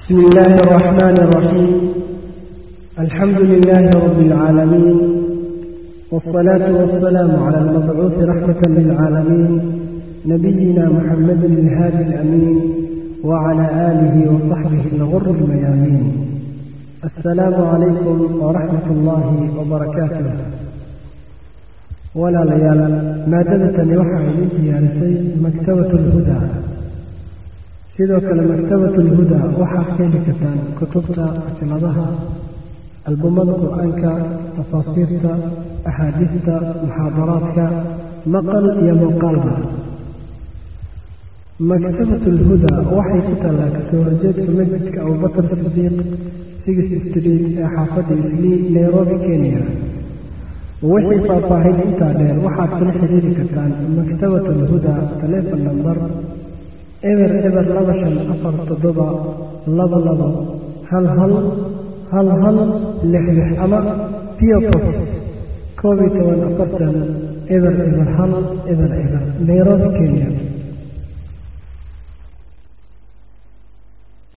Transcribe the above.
بسم الله الرحمن الرحيم الحمد لله رب العالمين والصلاة والسلام على المبعوث رحمة للعالمين نبينا محمد الهادي الأمين وعلى آله وصحبه الغر الميامين السلام عليكم ورحمة الله وبركاته ولا ليال مادة waxaa idin diyaarisay maktabat اlhuda sidoo kale maktabat اlhuda waxaad keeni kartaan kutubta asiladaha albumada qur-aanka tafaasiirta axaadiista muxaadaraadka maqal iyo muuqaalba maktabat اlhuda waxay ku taallaa kasoo horjeedka masjidka abubakr sidiiq six street ee xaafadda islii nairobi kenya wixii faahfaahin intaa dheer waxaad kula xiriiri kartaan maktabat alhuda taleefon namber eber eber laba shan afar toddoba laba labo hal hal hal hal lix lix ama piopof koob iyo toban afartan eber eber hal eber eber nairobi kenya